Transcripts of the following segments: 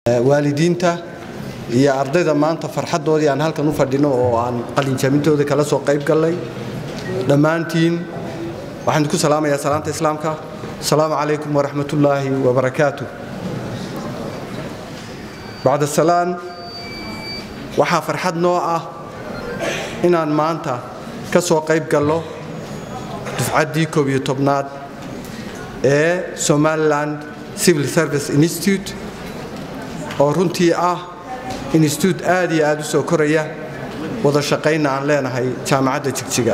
waalidiinta iyo ardayda maanta farxaddoodii aan halkan u fadhino oo aan qalinjabintooda kala soo qayb gallay dhammaantiin waxaan idinku salaamayaa salaanta islaamka asalaamu calaykum waraxmatullaahi wabarakaatu bacda salaan waxaa farxad noo ah inaan maanta ka soo qayb gallo dufcaddii koob iyo tobnaad ee somaliland civil service institute oo runtii ah institute aad iyo aad u soo koraya wada shaqaynna aan leenahay jaamacadda jigjiga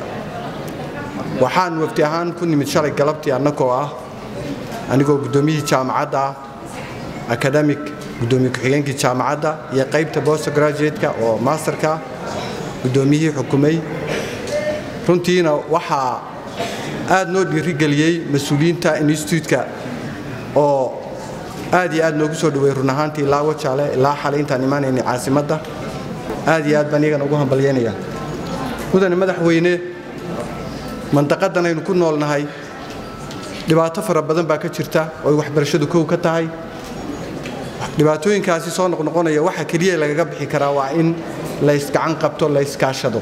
waxaan wafti ahaan ku nimid shalay galabtii annagoo ah anigoo guddoomiyihii jaamacadda ah academic guddoomiye ku-xigeenkii jaamacadda iyo qaybta bost graduate-ka oo masterka guddoomiyihii xukumay runtiina waxaa aad noo dhiirigeliyey mas-uuliyiinta instituutka oo aad iyo aad noogu soo dhaweey run ahaantii ilaa wajaale ilaa xalay intaan imaanayna caasimadda aad iyo aad baan iyagana ugu hambalyeynaya mudane madaxweyne mandaqadan aynu ku noolnahay dhibaato fara badan baa ka jirta oo ay waxbarashadu kow ka tahay dhibaatooyinkaasi soo noqnoqonaya waxa keliya lagaga bixi karaa waa in laysgacan qabto layskaashado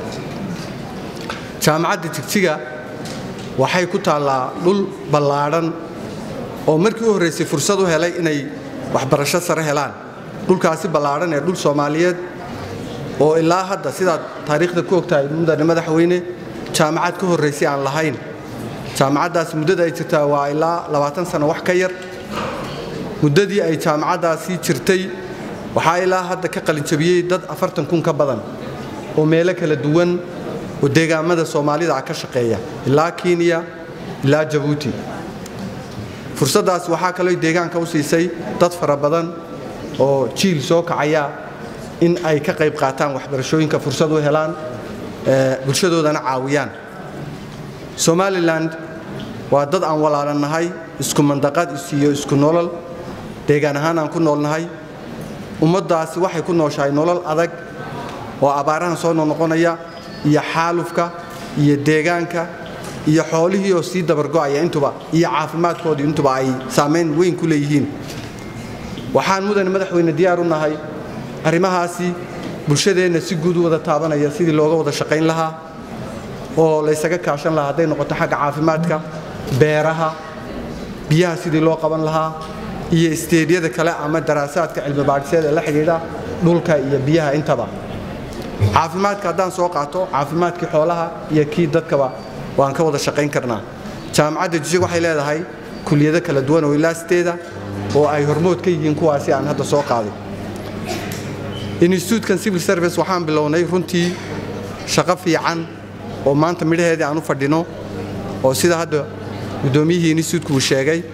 jaamacadda jigjiga waxay ku taallaa dhul ballaadhan oo markii u horraysay fursad u helay inay waxbarasho sare helaan dhulkaasi ballaadhan ee dhul soomaaliyeed oo ilaa hadda sidaad taariikhda ku ogtahay mudane madaxweyne jaamacad ka horraysay aan lahayn jaamacaddaasi muddada ay jirtaa waa ilaa labaatan sano wax ka yar muddadii ay jaamacaddaasi jirtay waxaa ilaa hadda ka qalinjabiyey dad afartan kun ka badan oo meelo kala duwan oo deegaamada soomaalida ah ka shaqeeya ilaa kenya ilaa jabuuti fursaddaas waxaa kaloo deegaanka u siisay dad fara badan oo jiil soo kacaya in ay ka qayb qaataan waxbarashooyinka fursad u helaan bulshadoodana caawiyaan somalilan waa dad aan walaalannahay isku mandaqad iyo isku nolol deegaan ahaan aan ku noolnahay ummaddaasi waxay ku nooshahay nolol adag oo abaarahan soo noqnoqonaya iyo xaalufka iyo deegaanka iyo xoolihii oo sii dabargo'aya intuba iyo caafimaadkoodii intuba ay saamayn weyn ku leeyihiin waxaan mudane madaxweyne diyaar u nahay arrimahaasi bulshadeenna si guud u wada taabanaya sidii looga wada shaqayn lahaa oo laysaga kaashan lahaa hadday noqoto xagga caafimaadka beeraha biyaha sidii loo qaban lahaa iyo isteedyada kale ama daraasaadka cilmibaadhiseed ee la xidhiidha dhulka iyo biyaha intaba caafimaadka haddaan soo qaato caafimaadkii xoolaha iyo kii dadkaba waan ka wada shaqayn karnaa jaamacadda jijig waxay leedahay kuliyado kala duwan oo ilaasteeda oo ay hormood ka yihiin kuwaasi aan hadda soo qaaday instituutekan civil service waxaan bilownay runtii shaqo fiican oo maanta midhaheedii aan u fadhino oo sida hadda guddoomiyihii instituutku uu sheegay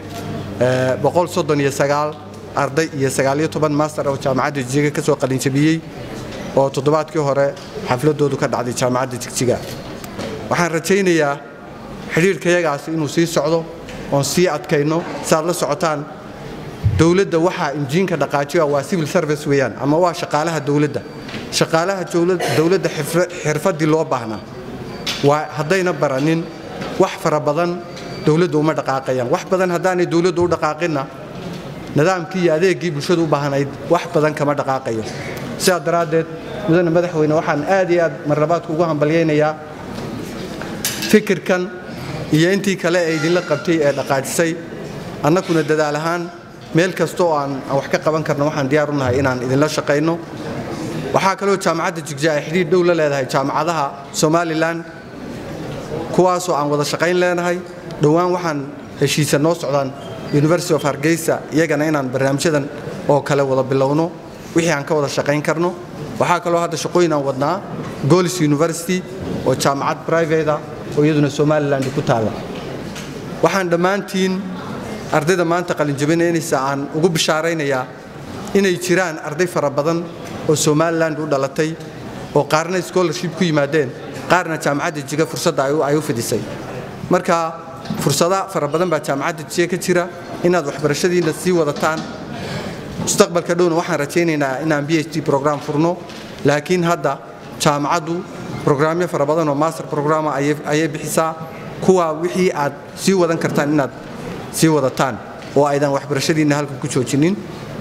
arday iyo master oo jaamacadda jigjiga ka soo qalinjabiyey oo toddobaadkii hore xafladoodu ka dhacday jaamacadda jigjiga waxaan rajaynayaa xidhiirkayagaasi inuu sii socdo oon sii adkayno saaad la socotaan dowladda waxaa injiinka dhaqaajiya waa civil service weeyaan ama waa shaqaalaha dowladda shaqaalaha dowladda xirfaddii loo baahnaa waa haddayna baranin wax fara badan dowladda uma dhaqaaqayaan wax badan haddaanay dowladdu u dhaqaaqinna nidaamkii iyo adeeggii bulshadu u baahnayd wax badan kama dhaqaaqayo sidaa daraaddeed mudane madaxweyne waxaan aad iyo aad marlabaadku ugu hambalyaynayaa fikirkan iyo intii kale ee idinla qabtay ee dhaqaajisay annakuna dadaal ahaan meel kasta oo aan wax ka qaban karno waxaan diyaar u nahay inaan idinla shaqayno waxaa kaloo jaamacadda jigja ay xidhiir dhow la leedahay jaamacadaha somalilan kuwaasoo aan wada shaqayn leenahay dhowaan waxaan heshiisa noo socdaan university of hargeysa iyagana inaan barnaamijyadan oo kale wada bilowno wixii aan ka wada shaqayn karno waxaa kaloo hadda shaqooyin aan wadnaa golis university oo jaamacad brivate ah oo iyaduna somaliland ku taalla waxaan dhammaantiin ardayda maanta qalinjabinaynaysa aan ugu bishaaraynayaa inay jiraan arday fara badan oo somaliland u dhalatay oo qaarna scholarship ku yimaadeen qaarna jaamacadda jiga fursadda ay u fidisay marka fursada fara badan baa jaamacadda jiga ka jira inaad waxbarashadiinna sii wadataan mustaqbalka dhowna waxaan rajaynaynaa inaan b h d program furno laakiin hadda jaamacaddu brograamyo fara badan oo master programa ayay bixisaa kuwa wixii aad sii wadan kartaan inaad sii wadataan oo aydan waxbarashadiinna halkan ku joojinin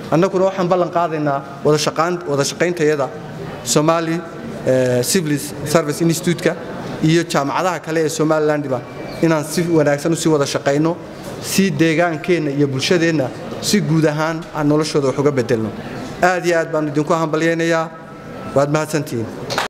annaguna waxaan ballan qaadaynaa wada shaqayntayada somali civil service institute-ka iyo jaamacadaha kale ee somalilandba inaan si wanaagsan usii wada shaqayno si deegaankeenna iyo bulshadeenna si guud ahaan aan noloshooda wax uga bedelno aad iyo aad baan idinku hambalyaynayaa waad mahadsantihiin